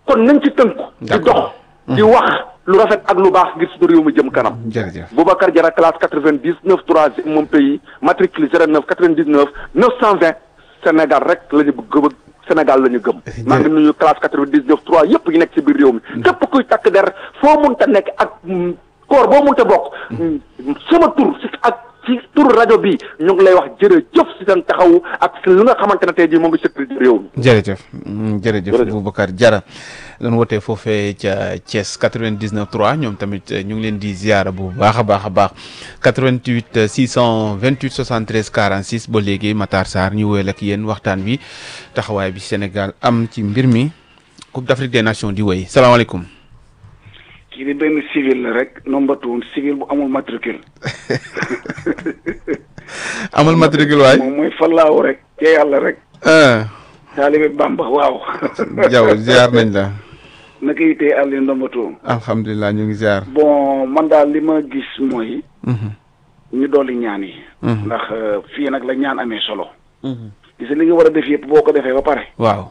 kon nañ ci tënku di D'accord. dox di wax lu rafet ak lu baax ngir suñu réew mi jëm kanam jërëjëf Boubacar Diarra classe quatre-vingt-dix-neuf troisième mon pays matricule zéro neuf quatre-vingt-dix-neuf neuf cent vingt Sénégal rek la ñu bëgg Sénégal la ñu gëm maa ngi nuyu classe quatre-vingt-dix-neuf trois yëpp yi nekk ci biir réew mi képp kuy takk der foo munta nekk ak mm, koor boo munta bokk mm, sama tur si ak ci tur rajo bi ñu ngi lay wax jërëjëf si seen taxawu ak si li nga xamante ne tey jii moo ngi sécurité réew mi jërëjëf mm, jërëjëf Jërëjëf. Boubacar Diarra doon wootee foofee ca Thiès 99 3 ñoom tamit eh, ñu ngi leen di ziara bu baax a baax a baax 88 eh, 628 73 46 ba léegi Matar Sarr ñu wéyal ak yéen waxtaan wi taxawaay bi Sénégal am ci mbir mi Coupe d'Afrique des Nations di wéy salaamaaleykum. kii di benn civil la rek nombatuwun civil bu amul matricule amal matricule waay. moom mooy fallaaw rek ca yàlla rek ah taalibe Bamba waaw Diaw ziar nañ la. naka yitee àll yi ndombatuwun alhamdulilah ñu ngi ziar. bon man daal li ma gis mooy Mhm. ñu dolli ñaan yi Mhm. ndax euh, fii nag la ñaan amee solo gis nga li nga war a def yëpp boo ko defee ba pare waaw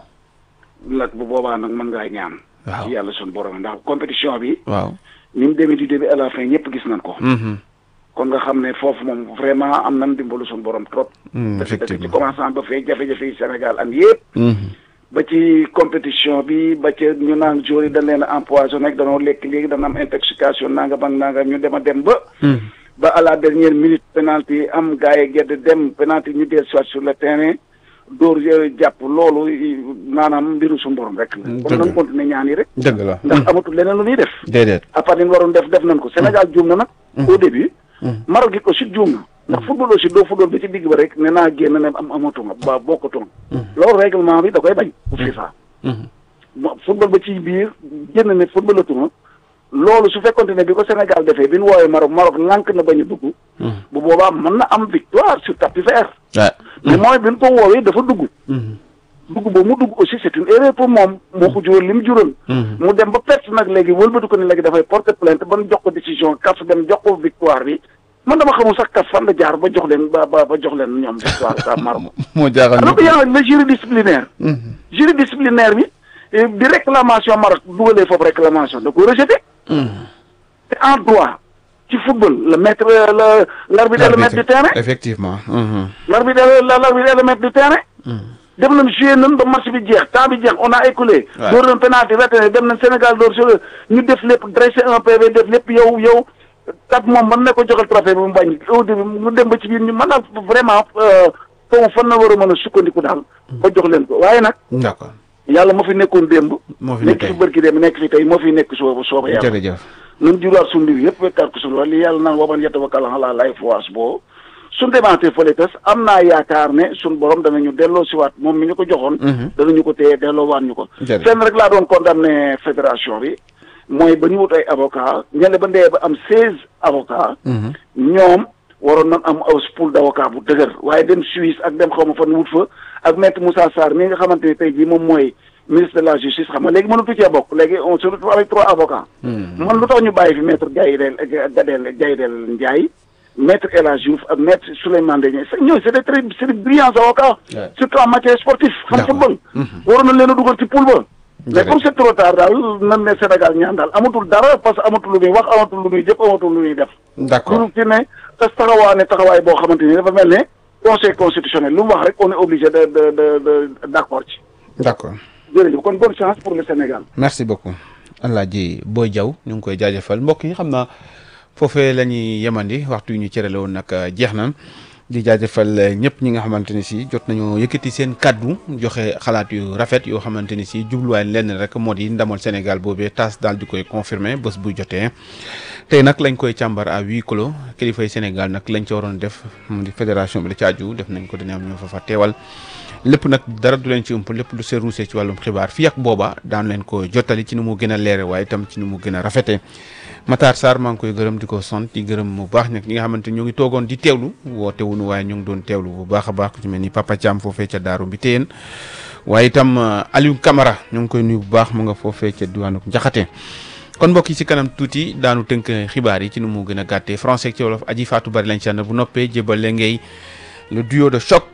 nag bu boobaa nag mën ngaa ñaan waaw yàlla suñu borom ndax compétition bi waaw. ni mu demee du début à la fin ñëpp gis nañ ko Mhm. kon nga xam ne foofu moom vraiment am nañ dimbalu suñu borom trop Mm, dëgg dëgg ci effectivement. commençant ba fee jafe-jafe yi Sénégal am yëpp Mhm. ba ci compétition bi ba ca ñu naan joueurs yi dañ leen a empoisonné rek danoo lekk léegi dana am intoxication nangam ak nangam ñu dem a dem ba. Mhm. ba à la dernière minute penalty am gars yi gedd dem penalty ñu dellu soit sur le terrain dóor yooyu jàpp loolu i- maanaam mbiru suñu borom rek la. Dëgg kon nañ continuer ñaan yi rek. dëgg la. ndax amatul leneen lu ñuy def. déedéet. à part li ñu waroon def def nañ ko Sénégal juum na nag. au début. Maroc it aussi juum na. ndax football aussi doo football ba ci digg ba rek ne naa génn ne am amatuma ba bokkatuma. loolu règlement bi da koy bañ. bu FIFA. Mhm. mo- football ba ci biir génn ne footballatuma loolu su fekkonte ne bi ko Sénégal defee bi ñu woowee Maroc Maroc lànk na bañ a dugg. bu boobaa mën na am victoire sur tapis vert. waaw. mais mooy bi ñu ko woowee dafa dugg. Mhm. dugg ba mu dugg aussi c'est une erreur pour moom moo ko jural li mu jural. Mhm. mu dem ba perte nag léegi wëlbatu ko ni léegi dafay porter plainte ba ñu jox ko décision CAF dem jox ko victoire bi man dama xamul sax CAF fan la jaar ba jox leen ba ba ba jox leen ñoom victoire sa Maroc. moo jaaxal alors que yaa le jury disciplinaire. Mhm. jury disciplinaire bi eh, bi réclamation Maroc dugalee foofu réclamation da ko rejeté Mhm. te en droit ci football le maître le l'arbitre est le maître du terrain effectivement. Mhm. l'arbitre est le l'arbitre est le maître du terrain dem nañ joué nañ ba match bi jeex temps bi jeex on a écoulé Ouais. door nañ penalty retene dem nañ Sénégal door sur ñu def lépp dressé un PV def lépp yow yow kat moom mën na ko joxal trophée bi mu bañ au début mu dem ba ci biir ñu mën a vraiment foofu fan na war a mën a sukkandiku daal ba jox leen ko waaye nag d'accord yàlla moo fi nekkoon démb moo fi nekk nekk fi bërki démb nekk fi tey moo fi nekk sooba sooba yàlla jërëjëf. nun juraat suñu mbir yëpp wekkaat ko suñu wax li yàlla naan waman yatawakkal ala lay foas boo suñ demaatee fële tas am naa yaakaar ne suñ borom danañu delloo siwaat moom mi ñu ko joxoon danañu ko téye delloo waat ñu ko Jërëjëf. fenn rek laa doon condamné fédération bi mooy ba ñu wut ay avocat ñele ba ndee ba am seize avocat ñoom waroon nañ am aw pool d' avocat bu dëgër waaye dem Suisse ak dem xaw ma fan wut fa ak maître Moussa Sarr mi nga xamante ne tey jii moom mooy ministre de la justice xam nga léegi mënatu cee bokk léegi on se retrouve avec trois avocats man lu tax ñu bàyyi fi maître Gaydel Gadel Gaydel Ndiaye maître El Hadj Diouf ak maître Souleymane Ndéné ñooñu c' est des très c' est des brillants avocats Ouais. surtout en matière sportive xam D'accord. football waroon nañ leen a dugal ci pool ba mais Jërëjëf. comme c'est trop tard daal nan ne Sénégal ñaan daal amatul dara parce que amatul lu muy wax amatul lu muy jëf amatul lu muy def d'accord lu ci ne te taxawaane taxawaay boo xamante ni dafa mel ne conseil constitutionnel lu mu wax rek on est obligé de de de de d' accord ci d'accord jërëjëf kon bonne chance pour le Sénégal merci beaucoup Alaaji Boy Diaw ñu ngi koy jaajëfal mbokk yi xam naa foofee la ñuy yemandi waxtu yu ñu cërale woon nag jeex na di jaajëfal ñëpp ñi nga xamante ni si jot nañoo yëkkati seen kaddu joxe xalaat yu rafet yoo xamante ni si jubluwaay lenn rek moo di ndamal Sénégal boobee tas daal di koy confirmer bés bu jotee tey nag lañ koy càmbar à huis clos kilifay Sénégal nag lañ ca waroon def mu di fédération bi la ci aju def nañ ko dina am ñoo fa fa teewal lépp nag dara du leen ci ëmp lépp lu see ruusee ci wàllum xibaar fii ak booba daan leen ko jottali ci nu mu gën a leere waaye itam ci nu mu gën a rafete Matar Sarr maa ngi koy gërëm di ko sant di gërëm bu baax nag ñi nga xamante ni ñoo ngi toogoon di teewlu woote wuñu waaye ñu ngi doon teewlu bu baax a baax ku ci mel ni Papa Thiam foofee ca Daaru bi téyeen waaye itam euh, Aliou Camara ñu ngi koy nuyu bu baax mu nga foofee ca diwaanu Njaxate kon mbokk yi ci kanam tuuti daanu tënk xibaar yi ci nu mu gën a gàttee français ak ci wolof aji faatu bari lañ ci ànd bu noppee jébal le ngay le duo de choc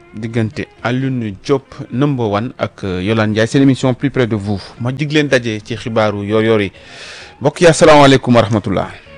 diggante Alioune Diop number one ak Yolande Ndiaye seen émission plus près de vous ma dig leen daje ci xibaaru yor-yor yi mbokk yi asalaamaaleykum wa rahmatullah